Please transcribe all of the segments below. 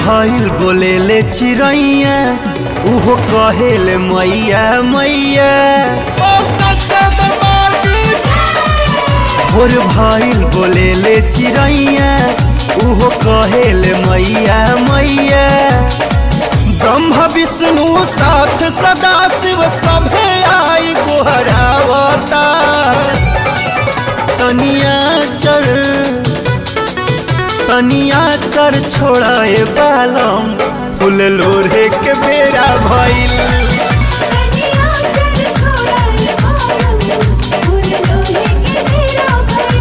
भइल बोले ले चिड़ैया उहो कहेले मैया मैया भोर भइल बोले ले चिड़ैया उहो कहेले मैया मैया ब्रह्म विष्णु साथ सदा शिव सभे आई गोहरावता तनिया चर तनिया चर छोड़े बालम फूल लोढ़े के बेरा भइल कनिया चल छोड़ाए बालम फूल लोहे के बेरा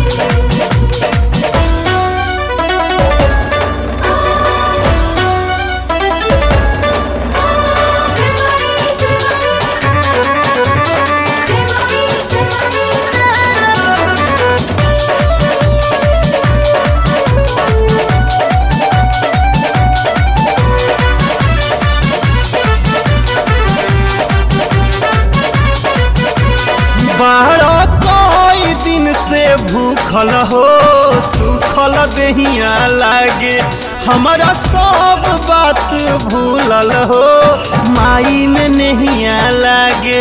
बारह कई दिन से भूखल हो सुखल दहिया लागे हमारा सब बात भूलल हो माई में नहिया लागे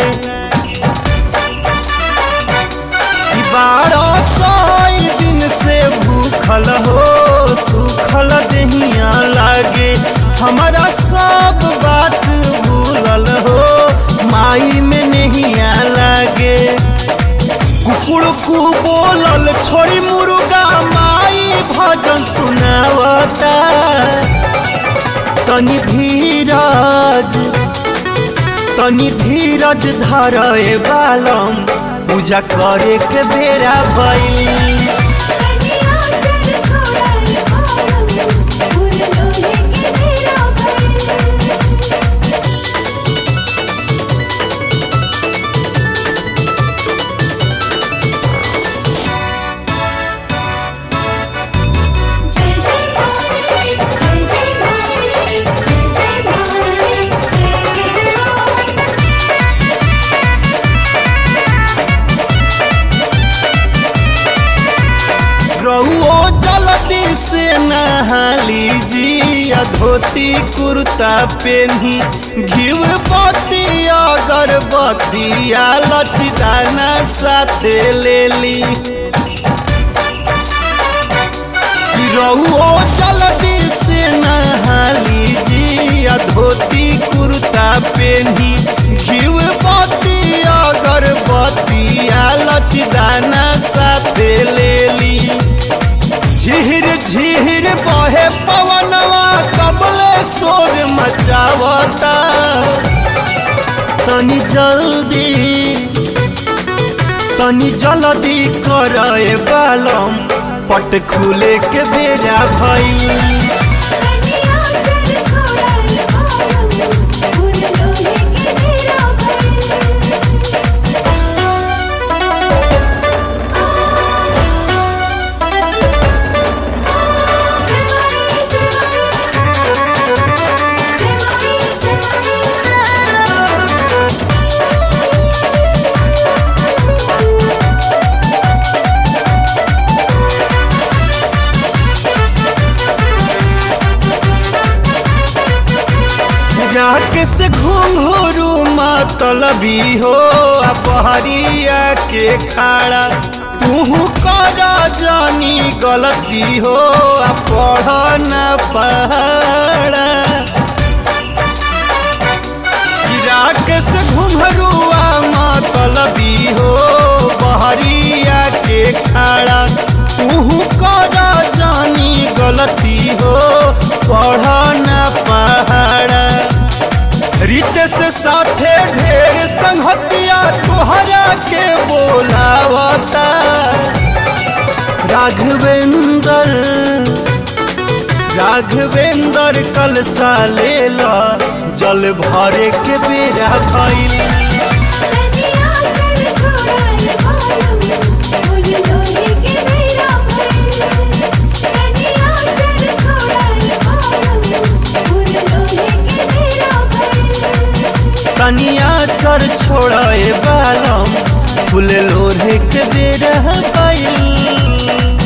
बारह कई दिन से भूखल हो सुखल दहिया लागे हमारा सब बात भूलल हो माई में नहिया लागे कुकुड़ कु बोलल छोड़ी मुर्गा माई भजन सुनावता तनी धीरज तनी धीरज धरे बालम पूजा करे के बेरा भइल कनिया चल छोड़ाए बालम फूल लोहे के बेरा जय जय भारत जय जय भारत जय जय भारत जय जय भारत रहुओ जलती से नहाली जी या धोती कुर्ता पेन्ही घिव बत्ती अगरबत्ती या लचदाना साथे लेली रहुओ जलती से नहाली जी या धोती कुर्ता पेन्ही घिव बत्ती अगरबत्ती या लचदाना साथे लेली झिहिर झिहिर बहे पवनवा कबले शोर मचावता तनी जल्दी तनी जल्दी करे बालम पट खुले के बेरा भइल कनिया चल छोड़ाए बालम फूल लोहे के बेरा राकेश घुंघरू मतलबी हो आ पहरिया के खाड़ा तू कर जानी गलती हो आ पढ़ न पहाड़ा राकेश घुंघरुआ मतलबी हो बहरिया के खाड़ा तू कर जानी गलती हो पढ़ न पहाड़ा रितेश साथे ढेर संगतिया तोहरा के बोलावता राघवेंद्र राघवेंद्र कल सालेला जल भरे के बेरा भइल कनिया चल छोड़ाए बालम फूल लोहे के बेरा कनिया चल छोड़ाए बालम फूल लोहे के बेरा तनिया चर छोड़े बालम फूल लोढ़े के बेरा भइल